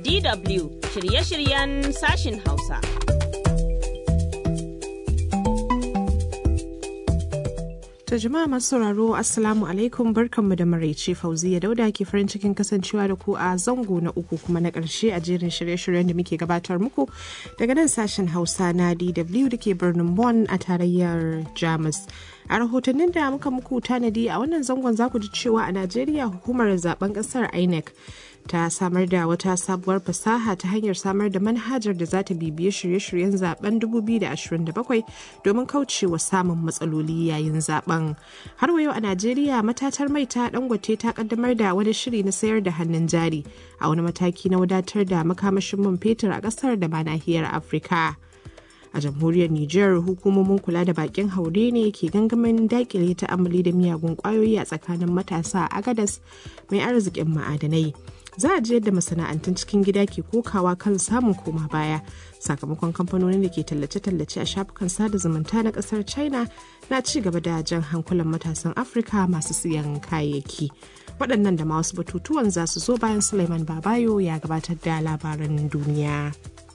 DW shirye-shiryen sashin Hausa. To jama'a masu sauraro Assalamu alaikum barkanmu da maraice Fauziya Dauda ke farin cikin kasancewa da ku a zango na uku kuma na ƙarshe a jerin shirye-shiryen da muke gabatar muku daga nan sashen Hausa na DW da ke birnin Bonn a tarayyar Jamus. A rahotannin da muka muku tanadi a wannan zangon za ku ji cewa a Najeriya hukumar zaben ƙasar INEC ta samar da wata sabuwar fasaha ta hanyar samar da manhajar da za ta bibiye shirye-shiryen zaben 2027 domin kaucewa samun matsaloli yayin zaben. Har wa yau a Najeriya matatar mai ta dangote ta kaddamar da wani shiri na sayar da hannun jari a wani mataki na wadatar da makamashin man fetur a kasar da ma nahiyar Afirka. a jamhuriyar Nijar hukumomin kula da bakin haure ne ke gangamin dakile ta'amali da miyagun kwayoyi a tsakanin matasa a Agadas mai arzikin ma'adanai. Za a ji yadda masana'antun cikin gida ke kokawa kan samun koma baya sakamakon kamfanonin da ke tallace-tallace a shafukan sada zumunta na kasar China na ci gaba da jan hankulan matasan Afirka masu siyan kayayyaki. Waɗannan da ma wasu batutuwan za su zo bayan Suleiman Babayo ya gabatar da labaran duniya.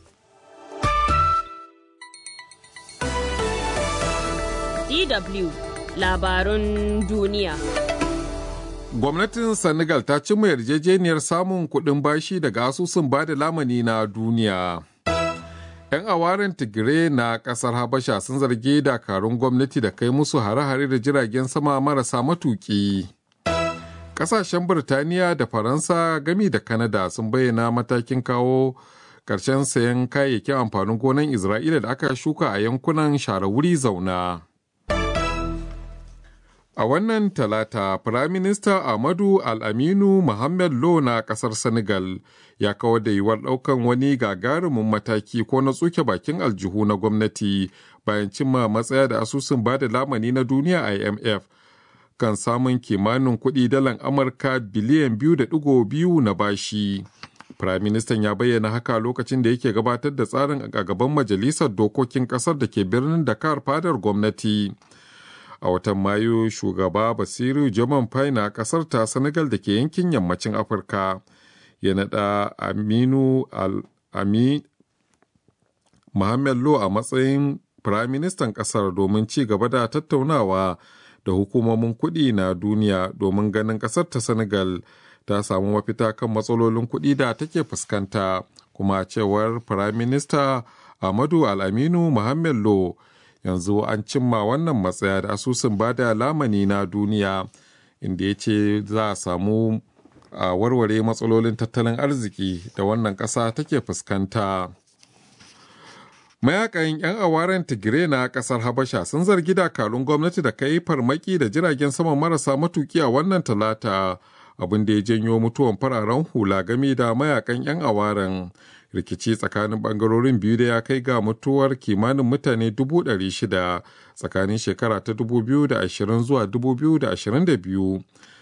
DW labarun duniya. Gwamnatin Senegal ta cimma yarjejeniyar samun kuɗin bashi daga asusun bada lamani na duniya. 'Yan awaren Tigire na ƙasar Habasha sun zargi dakarun gwamnati da kai musu hare-hare da jiragen sama marasa matuƙi. Ƙasashen Birtaniya da Faransa gami da Kanada sun bayyana matakin kawo ƙarshen sayan kayayyakin amfanin gonan Isra'ila da aka shuka a yankunan share wuri zauna. A wannan talata, Firaminista Ahmadu Al-Aminu Mohamed Lo na ƙasar Senegal ya kawar da yiwuwar ɗaukan wani gagarumin mataki ko na tsuke bakin aljihu na gwamnati bayan cimma matsaya da asusun bada lamani na duniya IMF kan samun kimanin kuɗi dalan Amurka biliyan biyu da ɗigo biyu na bashi. Firaministan ya bayyana haka lokacin da yake gabatar da tsarin a gaban Majalisar Dokokin ƙasar da ke birnin Dakar fadar gwamnati. a watan mayu shugaba basiru jaman fai na kasar ta senegal da ke yankin yammacin afirka ya naɗa aminu al-ami Mohamed Lo a matsayin firaministan kasar domin ci gaba da tattaunawa da hukumomin kuɗi na duniya domin ganin kasar ta senegal ta samu mafita kan matsalolin kuɗi da take fuskanta kuma cewar firaminista Ahmadu Al-Aminu Mohamed Lo yanzu an cimma wannan matsaya da asusun bada lamani na duniya inda ya ce za a samu a warware matsalolin tattalin arziki da wannan ƙasa take fuskanta mayakan 'yan awaren tigire na ƙasar habasha sun zargi dakarun gwamnati da kai farmaki da jiragen sama marasa matuki a wannan talata abin da ya janyo mutuwan fararen hula game da mayakan 'yan awaren rikici tsakanin bangarorin biyu da ya kai ga mutuwar kimanin mutane 600 tsakanin shekara ta 2020 zuwa 2022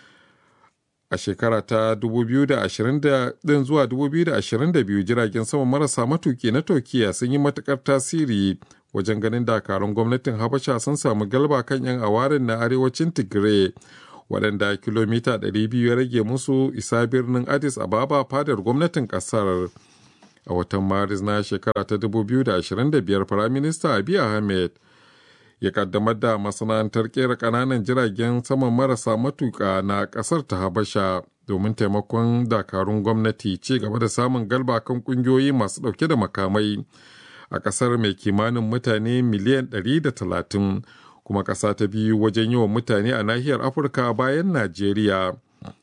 a shekara ta 2020 din zuwa 2022 jiragen sama marasa matuki na turkiya sun yi matukar tasiri wajen ganin dakarun gwamnatin habasha sun samu galba kan 'yan awarin na arewacin tigray waɗanda kilomita 200 ya rage musu isa birnin addis ababa fadar gwamnatin ƙasar. a watan maris na shekara ta 2025 firaminista abiy ahmed ya kaddamar da masana'antar kera kananan jiragen saman marasa matuka na kasar ta habasha domin taimakon dakarun gwamnati ci gaba da samun galba kan kungiyoyi masu dauke da makamai a kasar mai kimanin mutane miliyan 130 kuma kasa ta biyu wajen yawan mutane a nahiyar afirka bayan najeriya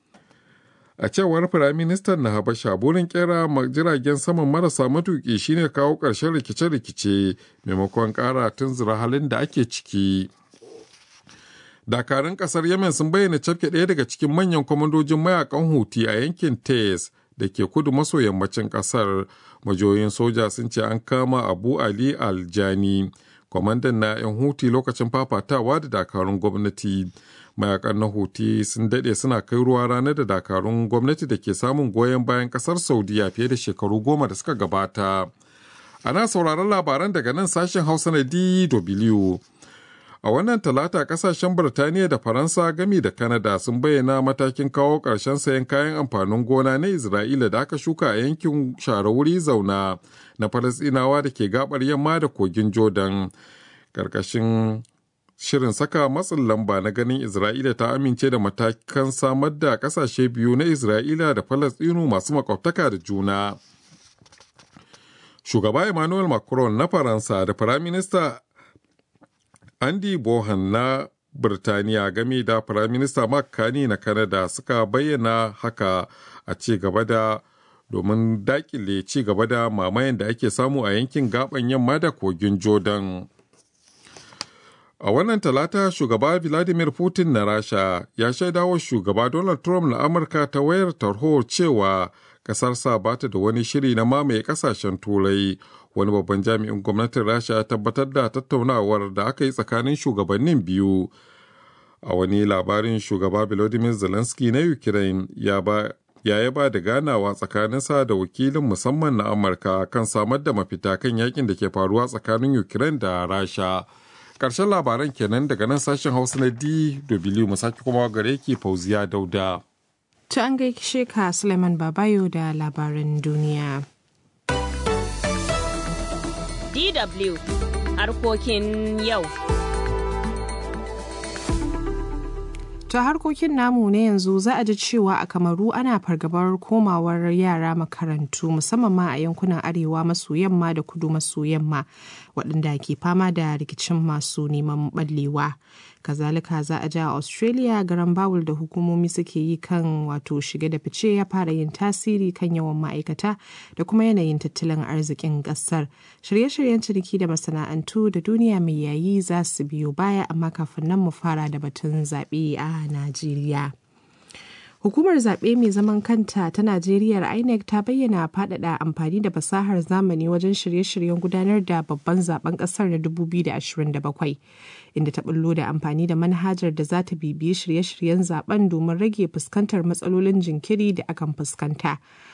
a cewar firaministan na habasha burin kera jiragen saman marasa matuki shine kawo ƙarshen rikice-rikice maimakon ƙara tunzura halin da ake ciki dakarun ƙasar yemen sun bayyana cafke ɗaya daga cikin manyan kwamandojin mayakan huti a yankin tes da ke kudu maso yammacin ƙasar majoyin soja sun ce an kama abu ali aljani kwamandan na 'yan huti lokacin fafatawa da dakarun gwamnati mayakan na huti sun daɗe suna kai ruwa ranar da dakarun gwamnati da ke samun goyon bayan ƙasar saudiya fiye da shekaru goma da suka gabata ana sauraron labaran daga nan sashen hausa na dw A wannan talata kasashen Birtaniya da Faransa gami da Kanada sun bayyana matakin kawo ƙarshen sayan kayan amfanin gona na Isra'ila da aka shuka a yankin share wuri zauna na Falasɗinawa da ke gabar yamma da kogin Jordan. Ƙarƙashin shirin saka matsin lamba na ganin Isra'ila ta amince da matakan samar da ƙasashe biyu na Isra'ila da Falasɗinu masu makwabtaka da juna. Shugaba Emmanuel Macron na Faransa da Firaminista Andy Bohan na Birtaniya game da Firaminista Mark Carney na Canada suka bayyana haka a ci gaba da domin dakile ci gaba da mamayen da ake samu a yankin gaban yamma da kogin Jordan. A wannan talata shugaba Vladimir Putin na Rasha ya shaidawa shugaba Donald Trump na Amurka ta wayar tarho cewa kasarsa ba ta da wani shiri na mamaye kasashen turai wani babban jami'in gwamnatin rasha ya tabbatar da tattaunawar da aka yi tsakanin shugabannin biyu a wani labarin shugaba volodymyr zelensky na ukraine ya ba ya yaba da ganawa tsakaninsa da wakilin musamman na amurka kan samar da mafita kan yakin da ke faruwa tsakanin ukraine da rasha ƙarshen labaran kenan daga nan sashen hausa na dw mu sake kuma gare ki fauziya dauda Ta an gaishe ka Suleiman Babayo da labaran duniya. DW harkokin yau. Ta harkokin namu na yanzu za a ji cewa a Kamaru ana fargabar komawar yara makarantu musamman ma a yankunan arewa maso yamma da kudu maso yamma waɗanda ke fama da rikicin masu neman ɓallewa. kazalika za a ja a australia garan bawul da hukumomi suke yi kan wato shige da fice ya fara yin tasiri kan yawan ma'aikata da kuma yanayin tattalin arzikin kasar shirye-shiryen ciniki da masana'antu da duniya mai yayi za su biyo baya amma kafin nan mu fara da batun zaɓe a najeriya Hukumar zaɓe mai zaman kanta ta Najeriya INEC ta bayyana faɗaɗa amfani da fasahar zamani wajen shirye-shiryen gudanar da babban zaben ƙasar na 2027 inda ta bullo da amfani da manhajar da za ta bibiyi shirye-shiryen zaben domin rage fuskantar matsalolin jinkiri da akan fuskanta.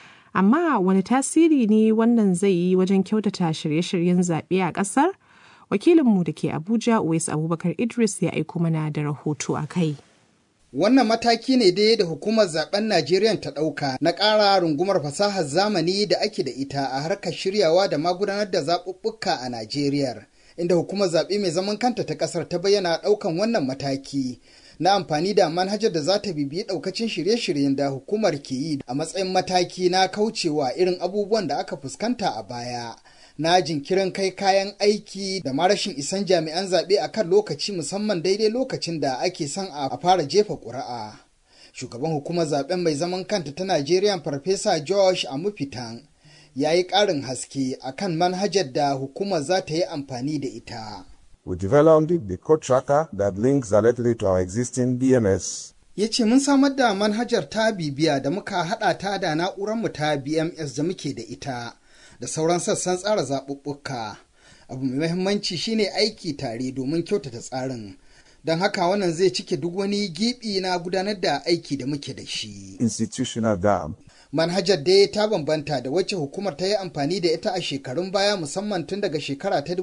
Amma wani tasiri ne wannan zai yi wajen kyautata shirye-shiryen zaɓe a ƙasar? Wakilinmu da ke Abuja, Uwais Abubakar Idris ya aiko mana da rahoto a kai. Wannan mataki ne dai da hukumar zaben Najeriya ta ɗauka na ƙara rungumar fasahar zamani da ake da ita a harkar shiryawa da magudanar da zaɓuɓɓuka a Najeriya, inda hukumar zaɓe mai zaman kanta ta ƙasar ta bayyana ɗaukan wannan mataki na amfani da manhajar da za ta bibiyi ɗaukacin shirye-shiryen da hukumar ke yi a matsayin mataki na kaucewa irin abubuwan da aka fuskanta a baya. na jinkirin kai kayan aiki da ma rashin isan jami'an zaɓe a kan lokaci musamman daidai lokacin da ake son a fara jefa ƙuri'a. Shugaban hukumar zaɓen mai zaman kanta ta Najeriya Farfesa Josh Amufitan ya yi ƙarin haske a kan manhajar da hukumar za ta yi amfani da ita. We developed the code tracker that links directly to our existing DMS ya ce mun samar da manhajar ta bibiya da muka haɗa ta da na'urarmu ta BMS da muke da ita. da sauran sassan tsara zaɓuɓɓuka. Abu mai mahimmanci shine aiki tare domin kyautata tsarin. Don haka wannan zai cike duk wani gibi na gudanar da aiki da muke da shi. Institutional dam. Manhajar dai ta bambanta da wacce hukumar ta yi amfani da ita a shekarun baya musamman tun daga shekara ta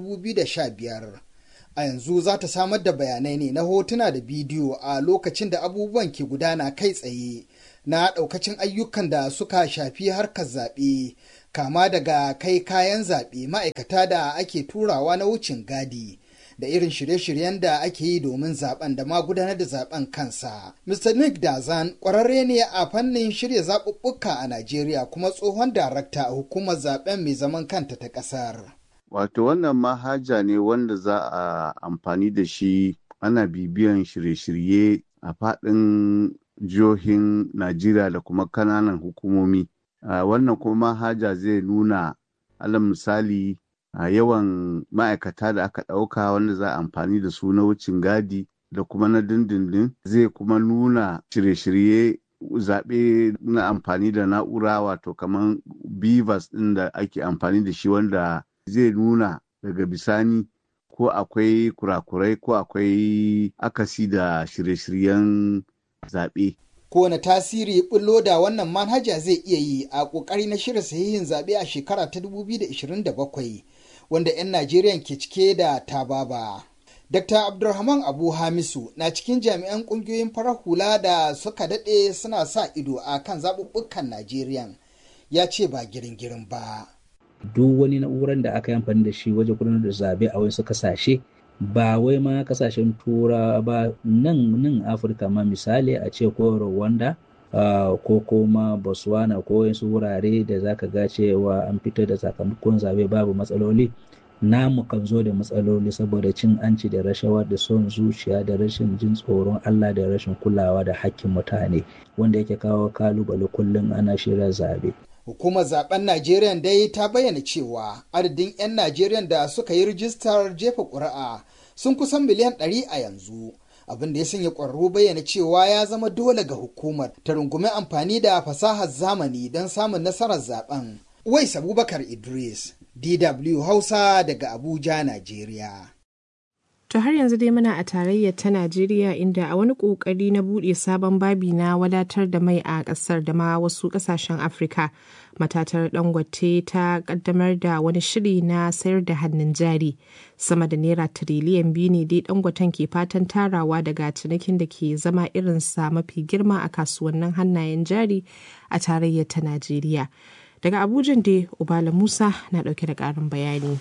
2015. A yanzu za ta samar da bayanai ne na hotuna da bidiyo a lokacin da abubuwan ke gudana kai tsaye na ɗaukacin ayyukan da suka shafi harkar zaɓe kama daga kai kayan zaɓe ma'aikata da ake turawa na wucin gadi da irin shirye-shiryen da ake yi domin zaben da ma gudanar da zaben kansa. Mr. Nick Dazan ƙwararre ne a fannin shirya zaɓuɓɓuka a Najeriya kuma tsohon darakta a hukumar zaben mai zaman kanta ta ƙasar. Wato wannan mahaja ne wanda za a amfani da shi ana bibiyan shirye-shirye a faɗin jihohin Najeriya da kuma kananan hukumomi. Uh, wannan kuma manhaja zai nuna alal misali a uh, yawan ma'aikata da aka ɗauka wanda za a amfani da su na wucin gadi da kuma na dindindin zai kuma nuna shirye-shirye zaɓe na amfani da na'ura wato kamar bivas ɗin da ake amfani da shi wanda zai nuna daga bisani ko akwai kurakurai ko akwai akasi da shirye-shiryen zaɓe. kowane tasiri bullo da wannan manhaja zai iya yi a ƙoƙari na shirya sahihin zaɓe a shekara ta 2027 wanda 'yan Najeriya ke cike da tababa. Dr. Abdulrahman Abu Hamisu na cikin jami'an ƙungiyoyin farar hula da suka daɗe suna sa ido a kan zaɓuɓɓukan Najeriya ya ce ba girin-girin ba. Duk wani na'urar da aka yi amfani da shi wajen gudanar da zaɓe a wasu kasashe ba wai ma kasashen tura ba nan nan Afirka ma misali a ce ko Rwanda Uh, ko kuma botswana ko wasu wurare da zaka ga cewa an fitar da sakamakon zabe babu matsaloli namu kan zo da matsaloli saboda cin anci da rashawa da son zuciya da rashin jin tsoron allah da rashin kulawa da hakkin mutane wanda yake kawo kalubale kullum ana shirya zabe Hukumar zaben Najeriya dai ta bayyana cewa adadin 'yan Najeriya da suka yi rijistar jefa ƙuri'a sun kusan miliyan 100 a yanzu. abin da ya sanya ƙwararru bayyana cewa ya zama dole ga hukumar ta rungumi amfani da fasahar zamani don samun nasarar zaben. Wais Abubakar Idris, DW Hausa daga Abuja, Najeriya. To har yanzu dai muna a tarayyar ta Najeriya inda a wani ƙoƙari na buɗe sabon babi na wadatar da mai a ƙasar da ma wasu ƙasashen Afirka. Matatar Dangote ta ƙaddamar da wani shiri na sayar da hannun jari. Sama da naira tiriliyan biyu ne dai Dangoten ke fatan tarawa daga cinikin da ke zama irinsa mafi girma a kasuwannin hannayen jari a tarayyar ta Najeriya. Daga Abuja dai Ubala Musa na ɗauke da ƙarin bayani.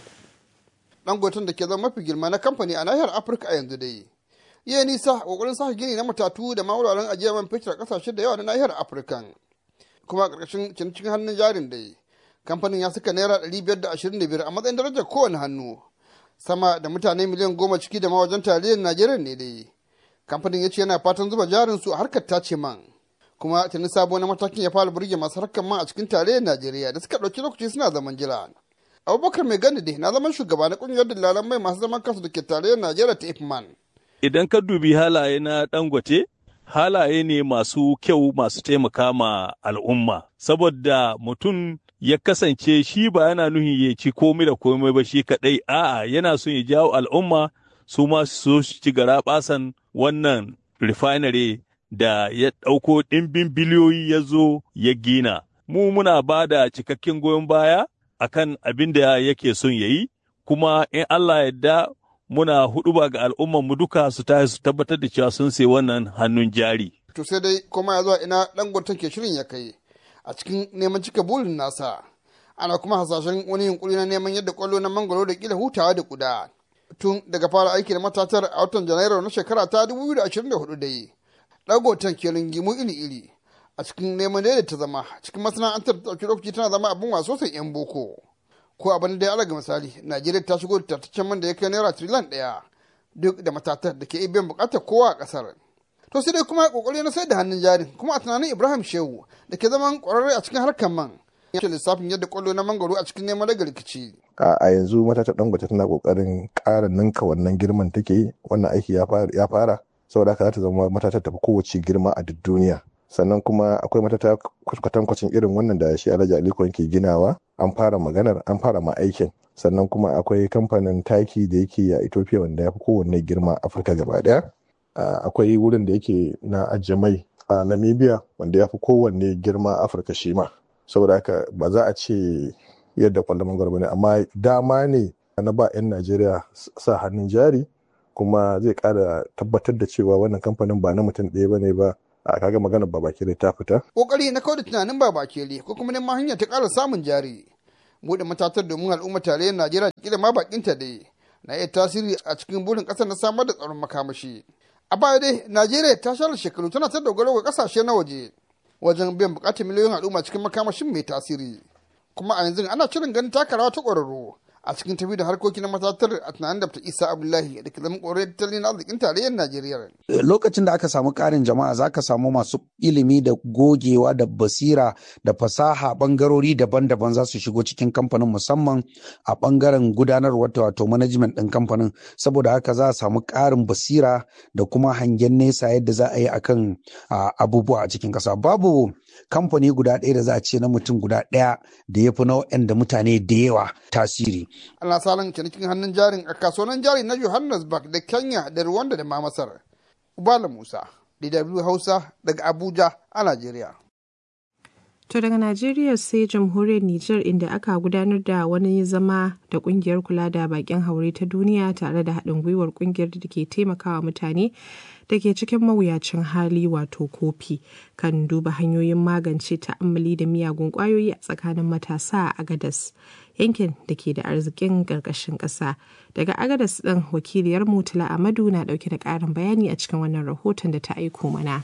dangoton da ke zama mafi girma na kamfani a nahiyar afirka a yanzu dai iya nisa kokarin sa gini na matatu da mawuraren ajiyar man fetur a kasashe da yawa na nahiyar afirka kuma a ƙarƙashin cinikin hannun jarin dai kamfanin ya saka naira ɗari biyar da ashirin da biyar a matsayin darajar kowane hannu sama da mutane miliyan goma ciki da mawajen tarayyar najeriya ne dai kamfanin ya ce yana fatan zuba jarin su a harkar tace man kuma tuni sabo na matakin ya fara burge masu harkar man a cikin tarayyar najeriya da suka ɗauki lokaci suna zaman jira abubakar mai gani dai na zaman shugaba na kungiyar dillalan mai masu zaman kansu da ke tarayyar najeriya ta ifman idan ka dubi halaye na dangote halaye ne masu kyau masu taimaka ma al'umma saboda mutum ya kasance shi ba yana nuhin ya ci komai da komai ba shi kadai a'a yana son ya jawo al'umma su ma su ci gara basan wannan refinery da ya ɗauko ɗimbin biliyoyi ya zo ya gina mu muna ba da cikakken goyon baya akan abin da yake son ya yi kuma in Allah yadda muna hudu ba ga al'ummar mu duka su ta su tabbatar da cewa sun sai wannan hannun jari. to sai dai kuma ya zuwa ina dangoton ke shirin ya kai a cikin neman cika burin nasa ana kuma hasashen wani yunkuri na neman yadda kwallo na mangoro da kila hutawa da kuda tun daga fara aiki da matatar a watan janairu na shekara ta 2024 dai dangoton ke ringimu iri-iri a cikin neman daidaita zama cikin masana'antar ta ɗauki lokaci tana zama abin waso sai 'yan boko ko abin da ya alaga misali najeriya ta shigo da tattaccen man da ya kai naira triliyan ɗaya duk da matatar da ke iya biyan buƙatar kowa a ƙasar to sai dai kuma kokari na sai da hannun jarin kuma a tunanin ibrahim shehu da ke zaman ƙwararre a cikin harkar man ya ce lissafin yadda kwallo na mangoro a cikin neman daga rikici a yanzu matatar dangote tana kokarin ƙara ninka wannan girman take yi wannan aiki ya fara saboda haka za ta zama matatar tafi kowace girma a duk duniya sannan kuma akwai matata kwatankwacin irin wannan da shi alhaji aliko ke ginawa an fara maganar an fara ma aikin sannan kuma akwai kamfanin taki da yake a ethiopia wanda ya fi kowanne girma afirka gaba daya akwai wurin da yake na ajiye mai a namibia wanda ya fi kowanne girma afirka shi ma saboda haka ba za a ce yadda kwallon mangwaro ba ne amma dama ne na ba 'yan najeriya sa hannun jari kuma zai kara tabbatar da cewa wannan kamfanin ba na mutum ɗaya ba ne ba a kaga maganar babakere ta fita. Kokari na kawai da tunanin babakere ko kuma neman hanya ta ƙara samun jari. Buɗe matatar domin al'umma tarayyar Najeriya da kila ma bakinta dai na iya tasiri a cikin burin ƙasar na samar da tsaron makamashi. A baya dai Najeriya ta share shekaru tana ta dogaro ga ƙasashe na waje wajen biyan buƙatar miliyoyin al'umma cikin makamashin mai tasiri. Kuma a yanzu ana shirin ganin taka rawa ta ƙwararru a cikin tafi da harkoki na matatar a tunanin da isa abdullahi da ke zama ƙorar tattalin arzikin tarayyar najeriya lokacin da aka samu ƙarin jama'a za ka samu masu ilimi da gogewa da basira da fasaha ɓangarori daban-daban za su shigo cikin kamfanin musamman a ɓangaren gudanarwa wato management ɗin kamfanin saboda haka za a samu ƙarin basira da kuma hangen nesa yadda za a yi akan abubuwa a cikin ƙasa babu kamfani guda ɗaya da za a ce na mutum guda ɗaya da ya fi nau'in da mutane da yawa tasiri. Ana salon cinikin hannun jarin a kasuwannin jari na Johannesburg da Kenya da Rwanda da ma Masar. Ubala Musa, DW Hausa daga Abuja a Najeriya. To daga Najeriya sai jamhuriyar Nijar inda aka gudanar da wani zama da kungiyar kula da bakin haure ta duniya tare da haɗin gwiwar kungiyar da ke taimakawa mutane da ke cikin mawuyacin hali wato kofi kan duba hanyoyin magance ta'ammali da miyagun kwayoyi a tsakanin matasa a Agadas yankin da ke da arzikin ƙarƙashin ƙasa. Daga Agadas ɗin wakiliyar Mutula Amadu na ɗauke da ƙarin bayani a cikin wannan rahoton da ta aiko mana.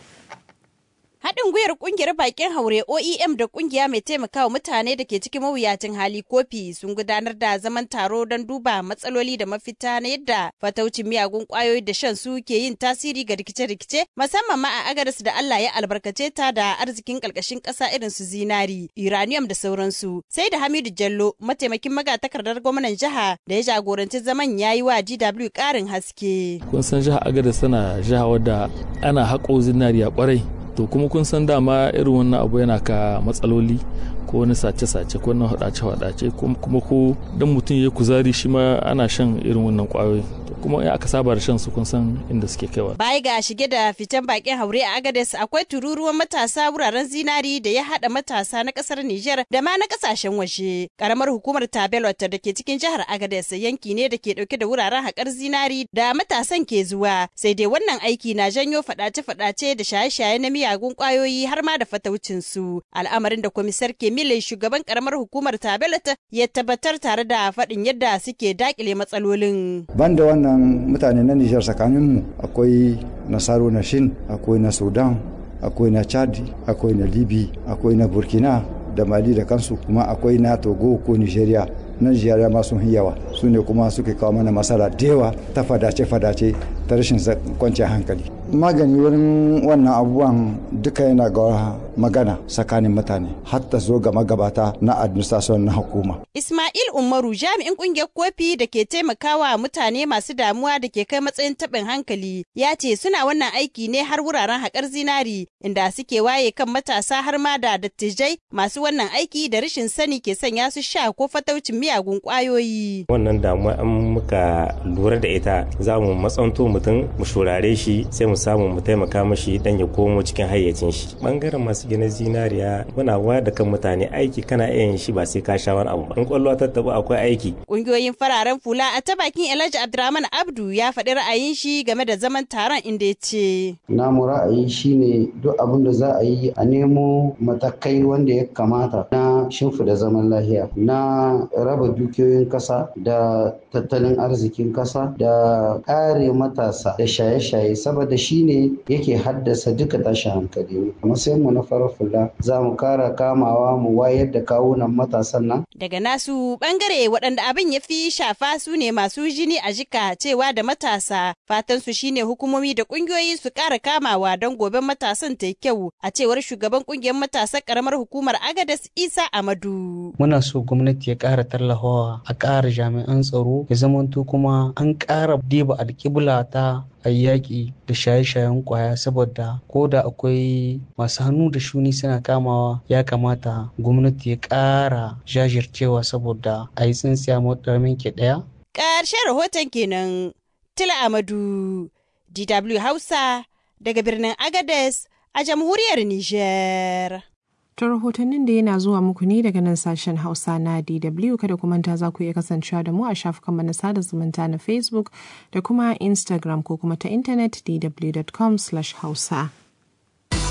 Haɗin gwiwar ƙungiyar bakin haure OEM da ƙungiya mai taimakawa mutane da ke cikin mawuyacin hali kofi sun gudanar da zaman taro don duba matsaloli da mafita na yadda fataucin miyagun ƙwayoyi da shan su ke yin tasiri ga rikice-rikice musamman ma a agaris da Allah ya albarkace ta da arzikin ƙarƙashin ƙasa irin su zinari, uranium da sauransu. Sai da Hamidu Jallo mataimakin magatakardar gwamnan jiha da ya jagoranci zaman ya yi wa GW ƙarin haske. Kun san jiha agaris tana jiha wadda ana haƙo zinariya ƙwarai to kuma kun san dama irin wannan abu yana ka matsaloli ko wani sace-sace ko wani hadace-hadace kuma ko dan mutum ya kuzari shi ma ana shan irin wannan kwayoyi kuma in aka saba da shan su kun san inda suke kaiwa. Baya ga shige da fitan bakin haure a Agades akwai tururuwan matasa wuraren zinari da ya hada matasa na kasar Nijar da ma na kasashen waje. Karamar hukumar Tabelot da ke cikin jihar Agades yanki ne da ke dauke da wuraren haƙar zinari da matasan ke zuwa. Sai dai wannan aiki na janyo fadace-fadace da shaye-shaye na miyagun kwayoyi har ma da fataucin su. Al'amarin da komisar Kemile shugaban karamar hukumar Tabelot ya tabbatar tare da faɗin yadda suke dakile matsalolin. Banda wannan mutane na Nijar tsakaninmu akwai Nasaru na Shin, akwai na Sudan, akwai na Chad, akwai na Libi, akwai na Burkina da Mali da kansu kuma akwai na Togo ko Nigeria. na Nigeria ma sun yawa su ne kuma suke kawo mana masala da yawa ta fadace-fadace ta rashin kwanciyar hankali. Magani wurin wannan abubuwan duka yana ga magana tsakanin mutane hatta zo ga magabata na administration na hukuma. Ismail Umaru jami'in kungiyar kofi da ke taimakawa mutane masu damuwa da ke kai matsayin taɓin hankali ya ce suna wannan aiki ne har wuraren haƙar zinari inda suke waye kan matasa har ma da dattijai masu wannan aiki da rashin sani ke sanya su sha ko fataucin miyagun ƙwayoyi. Wannan damuwa an muka lura da ita za mu matsanto mutum mu shurare shi sai mu samu mu taimaka mashi dan ya komo cikin hayyacin shi. Bangaren masu gina zinariya muna wayar da kan mutane aiki kana iya yin shi ba sai ka sha wani abu ba. In kwallo ta tabu akwai aiki. Ƙungiyoyin fararen fula a ta bakin Elijah Abdurrahman Abdu ya faɗi ra'ayin shi game da zaman taron inda ya ce. Namu ra'ayi shine duk abin da za a yi a nemo matakai wanda ya kamata na shimfida zaman lahiya na raba dukiyoyin kasa da tattalin arzikin kasa da kare matasa da shaye-shaye saboda shi ne yake haddasa duka tashin hankali a matsayin mu na farar fula za mu kara kamawa mu wayar da kawunan matasan nan daga nasu bangare waɗanda abin ya fi shafa su ne masu jini a jika cewa da matasa fatan su shine hukumomi da ƙungiyoyi su ƙara kamawa don goben matasan ta kyau a cewar shugaban ƙungiyar matasan ƙaramar hukumar agadas isa amadu muna so gwamnati ya ƙara tallafawa a ƙara jami'an tsaro ya zamanto kuma an ƙara diba alƙibla ta a yaƙi da shaye-shayen ƙwaya saboda ko da akwai masu hannu da shuni suna kamawa ya kamata gwamnati ya ƙara jajircewa saboda a yi tsintsiya maɗarmin ke ɗaya. Ƙarshen rahoton kenan Tila Amadu DW Hausa daga birnin Agades a jamhuriyar Nijar. Ta rahotannin da yana zuwa muku ne daga nan sashen Hausa na DW kada ku manta za ku iya kasancewa da mu a shafukan na sada zumunta na Facebook da kuma Instagram ko kuma ta intanet dw.com/hausa.